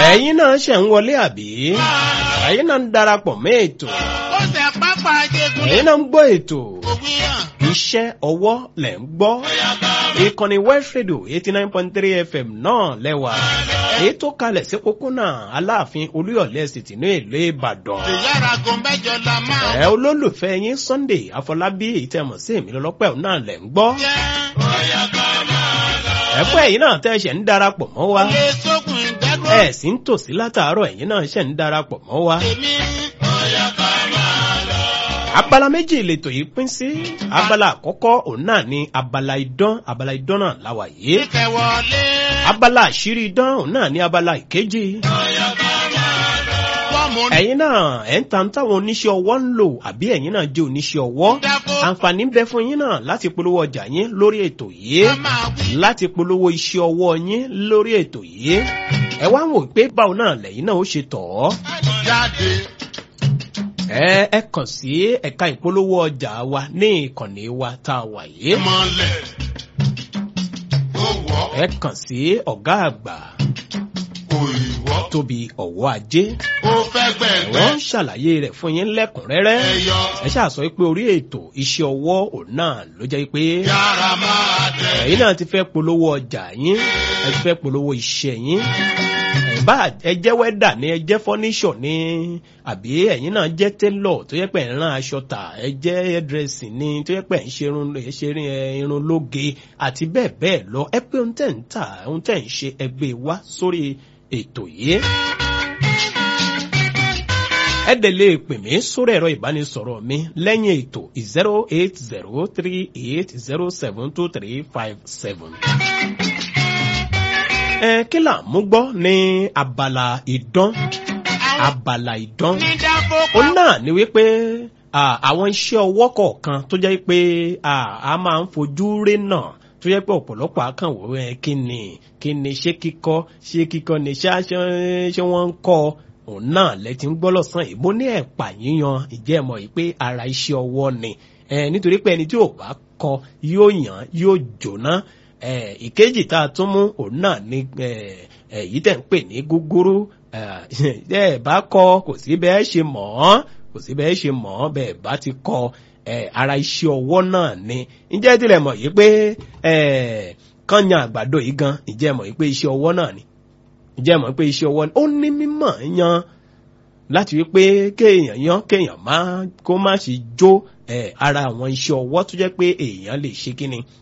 ẹ̀yin náà ṣẹ̀ ń wọlé àbí ẹ̀yin náà ń darapọ̀ mọ́ ètò ó ṣe pápá jẹgun ẹ̀yin náà ń gbọ́ ètò ògbìyàn. iṣẹ́ ọwọ́ lẹ̀ ń gbọ́ ìkànnì west radio eighty nine point three fm náà lẹ́wà èyí tó kalẹ̀ sí pópónà aláàfin olúyọ̀lé ẹ̀sìtì ní ìlú ìbàdàn ìyára gun mẹ́jọ la máa ẹ olólùfẹ́ yín sunday àfọlábí èyí tẹ́ mọ̀ sí èmi lọ́lọ́pẹ́ òun náà lẹ̀ ń gbọ́ jẹ́. ẹ̀pẹ́ ẹ̀yin náà tẹ́ ṣẹ̀ ń darapọ̀ mọ́ wa ilé sógun ìdádúró ẹ̀ sì ń tòsí látàárọ̀ ẹ̀yin náà ṣẹ̀ ń darapọ̀ mọ́ wa. tèmi. abala méjì lètò yìí pín sí abala àkọ́kọ́ òun náà ni abala idán abala idán náà láwà yìí ìkẹwọlé. abala àṣírí idán òun náà ni abala ìkejì wọ́n mú ẹ̀yin náà ẹ̀ ń ta táwọn oníṣẹ́ ọwọ́ ń lò àbí ẹ̀yin náà jẹ́ oníṣẹ́ ọwọ́ dáko. àǹfààní ń bẹ fún yín náà láti polówó ọjà yín lórí ètò yìí a máa wí. láti polówó iṣẹ́ ọwọ́ yín lórí ètò yìí ẹ wá ń wò pé báwo náà lẹ́yìn náà ó ṣe tọ̀ ọ́ jáde. ẹ ẹ kàn sí ẹ̀ka ìpolówó ọjà wa ní ìkànnì wa tá a wà yìí mọ̀lẹ̀. ó wọ́ ẹ kàn sí ọ̀gá àgbà kò ì wọ́. tóbi ọ̀wọ́ ajé ó fẹ́ gbẹ̀gbẹ́. wọ́n ń ṣàlàyé rẹ̀ fún yín lẹ́kùnrẹ́rẹ́ ẹyọ. ẹ ṣáà sọ pé orí ètò iṣẹ́ ọwọ́ òun náà ló jẹ́ pé yára máa tẹ̀. ẹ̀yin náà ti fẹ́ polówó ọjà yín ẹ ti fẹ́ polówó iṣẹ́ yín ẹ bá ẹ jẹ́ wẹ́dà ní ẹ jẹ́ fọ́níṣọ̀ ní àbí ẹ̀yin náà jẹ́ télọ̀ tó yẹ pé ẹ̀ ń rán aṣọ tà ẹ jẹ́ hairdressing ní tó yẹ pé ẹ̀ ń ṣe irun ẹ ṣe irun ẹ, irun lóge àti bẹ́ẹ̀ bẹ́ẹ̀ lọ ẹ pé ohun tẹ̀ ń tà ohun tẹ̀ ń ṣe ẹgbẹ́ wá sórí ètò yìí ẹ dẹ̀ lè pè mí sórí ẹ̀rọ ìbánisọ̀rọ̀ mi lẹ́yìn ètò zero eight zero three eight zero seven two three five seven. ẹ kí là ń mú gbọ́ ní abala ìdán abala ìdán ní dáko ó náà ni wípé à, àwọn iṣẹ́ ọwọ́ kọ̀ọ̀kan tó jẹ́ pé à, a máa ń fojú rí náà tó jẹ́ pé ọ̀pọ̀lọpọ̀ akànwò ẹ kí ni kí ni ṣé kíkọ́ ṣé kíkọ́ ni ṣá ṣé ṣé wọ́n ń kọ́ òun náà lẹ́tí ń gbọ́ lọ́sàn yìí mo ní ẹ̀pà yíyan ìjẹ́ mọ̀ yìí pé ara iṣẹ́ ọwọ́ ni ẹ nítorí pé ẹni tí ò bá kọ yóò yàn yóò jóná ẹ ìkejì tá a tún mú òun náà ni ẹ ẹ yìí tẹ̀ ń pè ní gúgúrú ẹ ẹ bá kọ kò sí bẹ́ẹ̀ ṣe mọ̀ ọ́ kò sí bẹ́ẹ̀ ṣe mọ̀ ọ́ bẹ́ẹ̀ bá ti kọ ẹ ara iṣẹ́ ọwọ́ náà ni ǹjẹ́ tilẹ̀ mọ̀ yìí pé ẹ kànyàn àgbàdo yìí gan ǹjẹ́ mọ̀ yìí pé iṣẹ́ ọwọ́ náà ni ǹjẹ́ mọ̀ pé iṣẹ́ ọwọ́ ni ó ní mímọ̀ yan láti wí pé kéèyàn yan kéèyàn má kó má ṣe jó ẹ ara àwọn iṣẹ́ ọwọ́ tó jẹ́ pé èèyàn lè ṣe kí ni